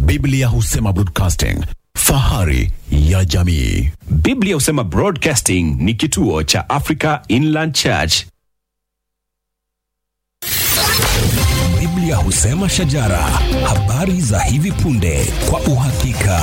Biblia husema broadcasting, fahari ya jamii. Biblia husema Broadcasting ni kituo cha Africa Inland Church. Biblia husema shajara, habari za hivi punde kwa uhakika.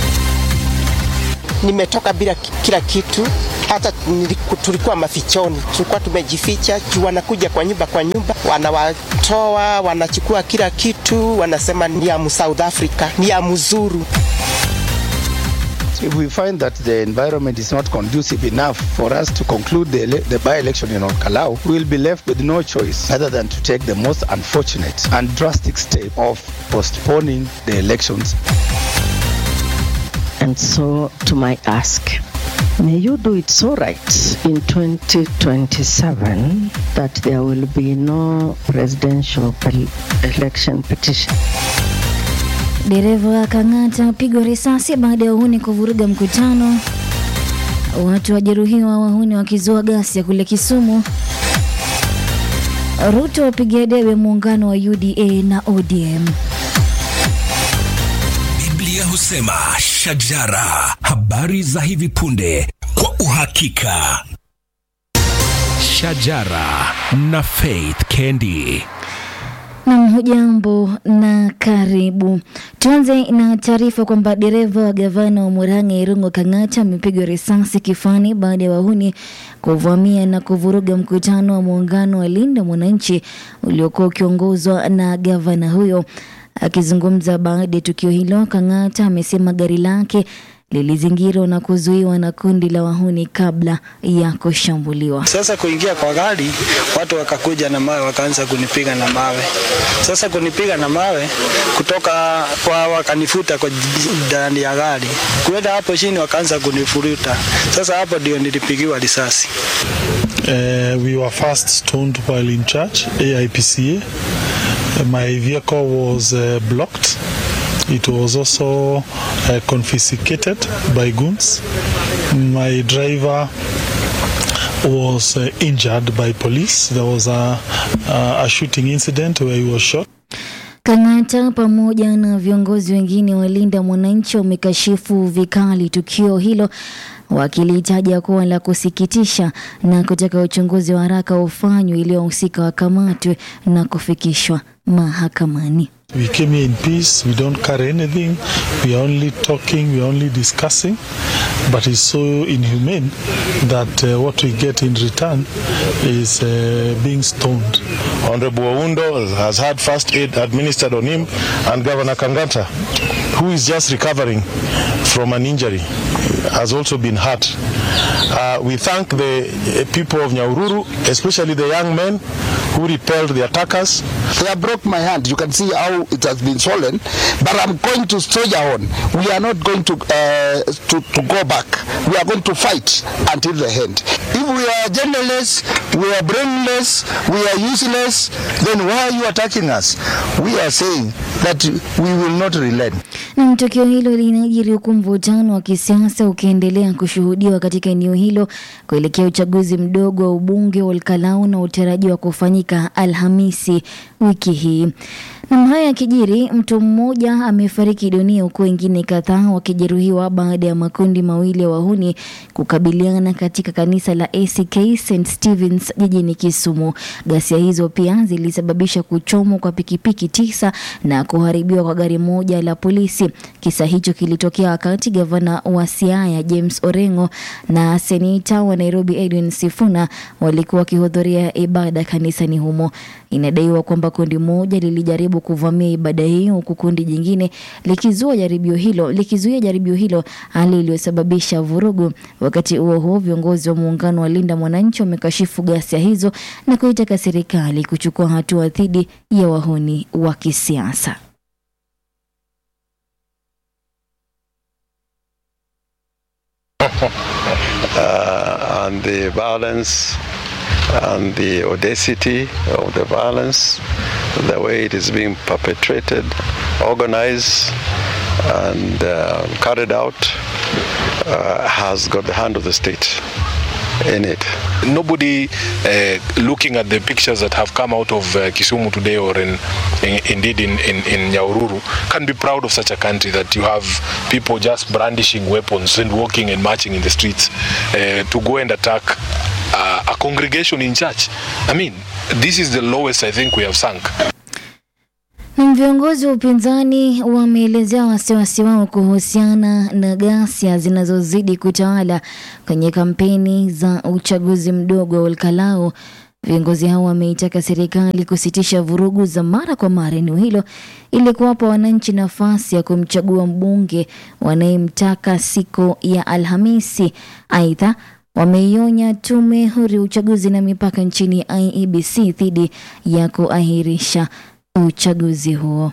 nimetoka bila ki- kila kitu, hata niliku- tulikuwa mafichoni, tulikuwa tumejificha juu wanakuja kwa nyumba kwa nyumba, wanawatoa wanachukua kila kitu, wanasema ni ya mu South Africa, ni ya mzuru. If we find that the environment is not conducive enough for us to conclude the, ele- the by-election in Orkalau, we will be left with no choice other than to take the most unfortunate and drastic step of postponing the elections. And so, to my ask, may you do it so right in 2027 that there will be no presidential pel- election petition. Dereva akang'ata pigwa risasi baada ya uhuni kuvuruga mkutano. Watu wajeruhiwa, wahuni wakizua ghasia kule Kisumu. Ruto wapigia debe muungano wa UDA na ODM. Biblia husema shajara, habari za hivi punde kwa uhakika. Shajara na Faith Kendi. Nam, hujambo na karibu. Tuanze na taarifa kwamba dereva wa gavana wa Murang'a Irungu Kang'ata amepigwa risasi kifani baada ya wahuni kuvamia na kuvuruga mkutano wa muungano wa Linda Mwananchi uliokuwa ukiongozwa na gavana huyo. Akizungumza baada ya tukio hilo, Kang'ata amesema gari lake lilizingirwa na kuzuiwa na kundi la wahuni kabla ya kushambuliwa. Sasa kuingia kwa gari, watu wakakuja na mawe, wakaanza kunipiga na mawe. Sasa kunipiga na mawe kutoka kwa, wakanifuta kwa ndani ya gari, kuenda hapo chini, wakaanza kunifuruta. Sasa hapo ndio nilipigiwa risasi. Uh, we were first stoned while in church, AIPCA. Uh, My vehicle was uh, blocked. It was also uh, confiscated by goons. My driver was uh, injured by police. There was a, a, a shooting incident where he was shot. Kang'ata pamoja na viongozi wengine wa Linda Mwananchi wamekashifu vikali tukio hilo wakilitaja kuwa la kusikitisha na kutaka uchunguzi wa haraka ufanywe ili wahusika wakamatwe na kufikishwa mahakamani. We came here in peace. We don't carry anything. We are only talking. We are only discussing. But it's so inhumane that uh, what we get in return is uh, being stoned. Honorable Oundo has had first aid administered on him, and Governor Kangata, who is just recovering from an injury, has also been hurt. Uh, we thank the uh, people of Nyaururu, especially the young men who repelled the attackers. They have broke my hand. You can see how it has been swollen. But I'm going to soldier on. We are not going to, uh, to, to go back. We are going to fight until the end. If we are genderless, we are brainless, we are useless, then why are you attacking us? We are saying that we will not relent. Na tukio hilo linajiri huku mvutano wa kisiasa ukiendelea kushuhudiwa katika eneo hilo kuelekea uchaguzi mdogo wa ubunge wa Olkalau unaotarajiwa kufanyika Alhamisi wiki hii. Na haya yakijiri, mtu mmoja amefariki dunia huku wengine kadhaa wakijeruhiwa baada ya makundi mawili ya wahuni kukabiliana katika kanisa la ACK St Stevens jijini Kisumu. Ghasia hizo pia zilisababisha kuchomwa kwa pikipiki tisa na kuharibiwa kwa gari moja la polisi. Kisa hicho kilitokea wakati gavana wa Siaya James Orengo na seneta wa Nairobi Edwin Sifuna walikuwa wakihudhuria ibada kanisani humo. Inadaiwa kwamba kundi moja lilijaribu kuvamia ibada hiyo huku kundi jingine likizua jaribio hilo likizuia jaribio hilo, hali iliyosababisha vurugu. Wakati huo huo, viongozi wa muungano wa Linda Mwananchi wamekashifu ghasia hizo na kuitaka serikali kuchukua hatua dhidi ya wahuni wa kisiasa. uh, and the violence and the audacity of the violence, the way it is being perpetrated, organized, and uh, carried out, uh, has got the hand of the state. in it. Nobody uh, looking at the pictures that have come out of uh, Kisumu today or in, in, indeed in, in, in Nyaururu can be proud of such a country that you have people just brandishing weapons and walking and marching in the streets uh, to go and attack uh, a congregation in church. I mean, this is the lowest I think we have sunk. Na viongozi wa upinzani wameelezea wasiwasi wao kuhusiana na ghasia zinazozidi kutawala kwenye kampeni za uchaguzi mdogo wa Olkalau. Viongozi hao wameitaka serikali kusitisha vurugu za mara kwa mara eneo hilo ili kuwapa wananchi nafasi ya kumchagua mbunge wanayemtaka siku ya Alhamisi. Aidha, wameionya tume huru ya uchaguzi na mipaka nchini IEBC dhidi ya kuahirisha uchaguzi huo.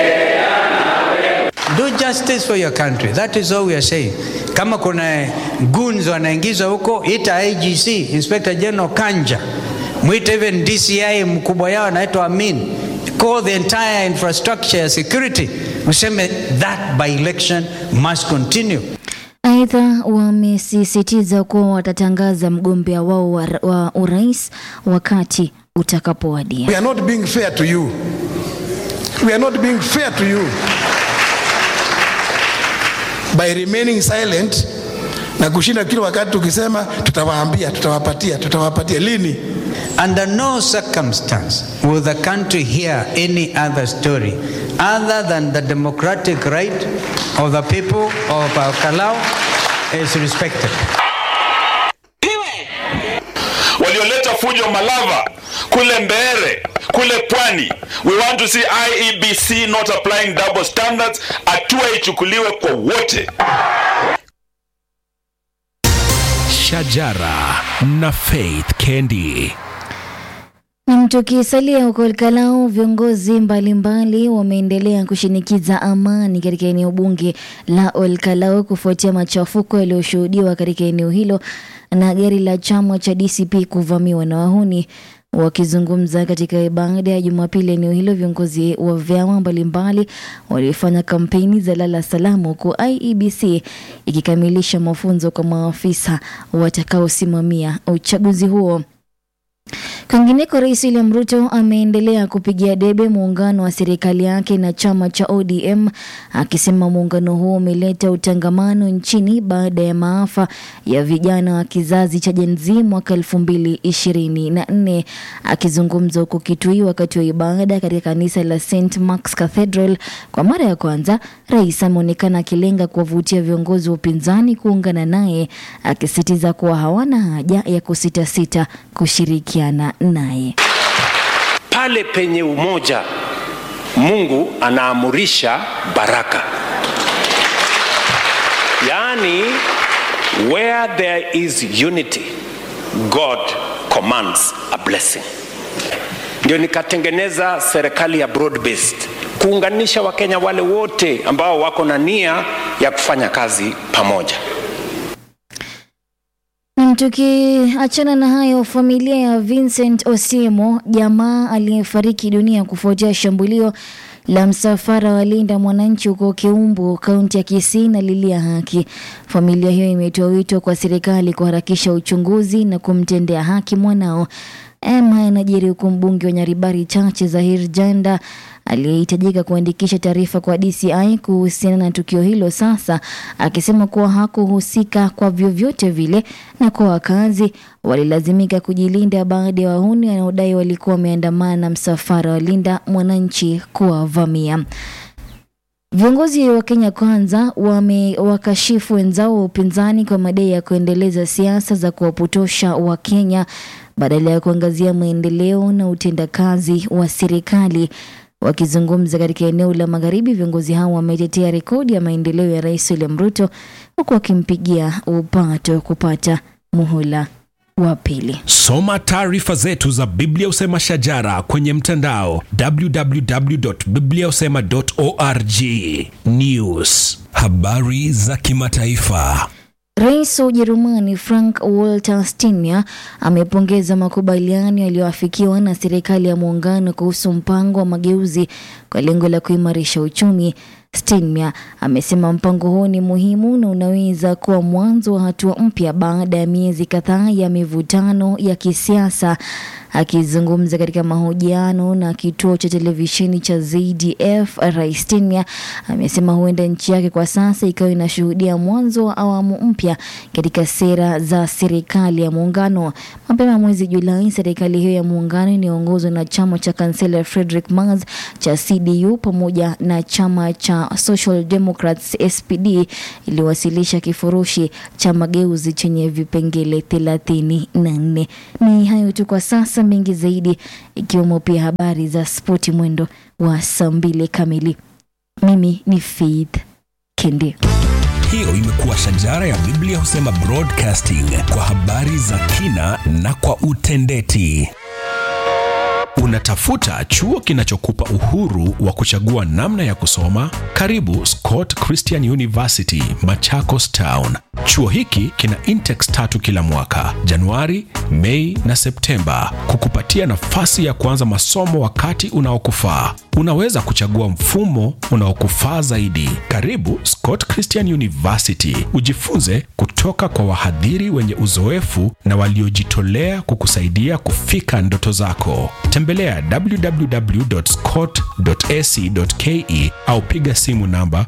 Do justice for your country. That is all we are saying. Kama kuna goons wanaingizwa huko, ita IGC, Inspector General Kanja, mwite even DCI mkubwa yao anaitwa Amin, call the entire infrastructure ya security, useme that by election must continue. Aidha, wamesisitiza kuwa watatangaza mgombea wao wa, wa urais wakati utakapowadia. We are not being fair to you. We are not being fair to you by remaining silent na kushinda kila wakati tukisema tutawaambia, tutawapatia, tutawapatia. Lini? Under no circumstance will the country hear any other story other than the democratic right of the people of our Kalau is respected. walioleta fujo Malava kule Mbeere kule Pwani. We want to see IEBC not applying double standards. Hatua ichukuliwe kwa wote. Shajara na Faith Kendi. Na tukisalia huko Olkalau, viongozi mbalimbali wameendelea kushinikiza amani katika eneo bunge la Olkalau kufuatia machafuko yaliyoshuhudiwa katika eneo hilo na gari la chama cha DCP kuvamiwa na wahuni. Wakizungumza katika ibada ya Jumapili eneo hilo, viongozi wa vyama mbalimbali walifanya kampeni za lala salama, huku IEBC ikikamilisha mafunzo kwa maafisa watakaosimamia uchaguzi huo. Kwingineko, Rais William Ruto ameendelea kupigia debe muungano wa serikali yake na chama cha ODM akisema muungano huo umeleta utangamano nchini baada ya maafa ya vijana wa kizazi cha Gen Z mwaka elfu mbili ishirini na nne. Akizungumza huko Kitui wakati wa ibada katika kanisa la St Mark's Cathedral kwa mara ya kwanza, rais ameonekana akilenga kuwavutia viongozi wa upinzani kuungana naye, akisisitiza kuwa hawana haja ya kusitasita kushirikiana naye. Pale penye umoja, Mungu anaamurisha baraka. Yaani, where there is unity, God commands a blessing. Ndio nikatengeneza serikali ya broad based kuunganisha Wakenya wale wote ambao wako na nia ya kufanya kazi pamoja. Na Tukiachana na hayo, familia ya Vincent Osiemo, jamaa aliyefariki dunia kufuatia shambulio la msafara wa Linda Mwananchi huko Keumbu, kaunti ya Kisii, na lilia haki. Familia hiyo imetoa wito kwa serikali kuharakisha uchunguzi na kumtendea haki mwanao. Ema yanajiri huku mbunge wa Nyaribari Chache Zahir Janda aliyehitajika kuandikisha taarifa kwa DCI kuhusiana na tukio hilo sasa akisema kuwa hakuhusika kwa vyovyote vile na kwa wakazi walilazimika kujilinda baada ya wahuni wanaodai walikuwa wameandamana na msafara wa Linda Mwananchi kuwavamia. Viongozi wa Kenya Kwanza wamewakashifu wenzao wa upinzani kwa madai ya kuendeleza siasa za kuwapotosha Wakenya badala ya kuangazia maendeleo na utendakazi wa serikali. Wakizungumza katika eneo la magharibi, viongozi hao wametetea rekodi ya maendeleo ya Rais William Ruto huku wakimpigia upato kupata muhula wa pili. Soma taarifa zetu za Biblia Usema Shajara kwenye mtandao www.bibliausema.org. News, habari za kimataifa. Rais wa Ujerumani Frank Walter Steinmeier amepongeza makubaliano yaliyoafikiwa na serikali ya muungano kuhusu mpango wa mageuzi kwa lengo la kuimarisha uchumi. Steinmeier amesema mpango huo ni muhimu na unaweza kuwa mwanzo wa hatua mpya baada ya miezi kadhaa ya mivutano ya kisiasa. Akizungumza katika mahojiano na kituo cha televisheni cha ZDF, Rais Steinmeier amesema huenda nchi yake kwa sasa ikawa inashuhudia mwanzo wa awamu mpya katika sera za serikali ya muungano. Mapema mwezi Julai, serikali hiyo ya muungano inayoongozwa na chama cha kansela Friedrich Merz cha CDU pamoja na chama cha Social Democrats SPD iliwasilisha kifurushi cha mageuzi chenye vipengele thelathini na nne. Ni hayo tu kwa sasa, mengi zaidi ikiwemo pia habari za spoti mwendo wa saa mbili kamili. Mimi ni Faith Kendi. Hiyo imekuwa shajara ya Biblia husema broadcasting kwa habari za kina na kwa utendeti. Unatafuta chuo kinachokupa uhuru wa kuchagua namna ya kusoma? Karibu Scott Christian University, Machakos Town. Chuo hiki kina intex tatu kila mwaka, Januari, Mei na Septemba, kukupatia nafasi ya kuanza masomo wakati unaokufaa. Unaweza kuchagua mfumo unaokufaa zaidi. Karibu Scott Christian University, ujifunze kutoka kwa wahadhiri wenye uzoefu na waliojitolea kukusaidia kufika ndoto zako. Tembelea www.scott.ac.ke au piga simu namba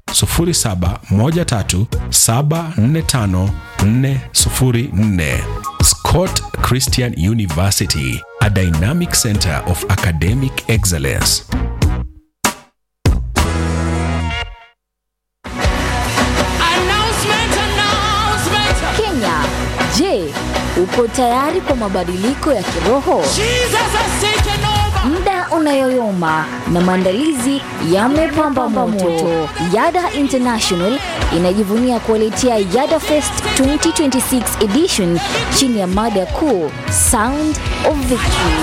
0713745404. Scott Christian University, a dynamic center of academic excellence. Kenya, je, uko tayari kwa mabadiliko ya kiroho? Muda unayoyoma na maandalizi yamepamba moto. Yada International inajivunia kuwaletea Yada Fest 2026 edition chini ya mada kuu Sound of Victory.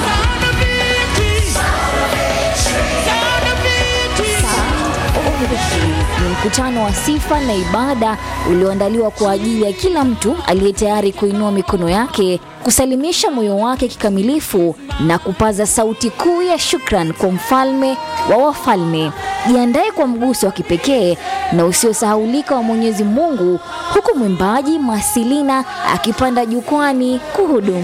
Ni mkutano wa sifa na ibada ulioandaliwa kwa ajili ya kila mtu aliye tayari kuinua mikono yake, kusalimisha moyo wake kikamilifu na kupaza sauti kuu ya shukran kwa mfalme wa wafalme. Jiandae kwa mguso wa kipekee na usiosahaulika wa Mwenyezi Mungu, huku mwimbaji Masilina akipanda jukwani kuhudumu.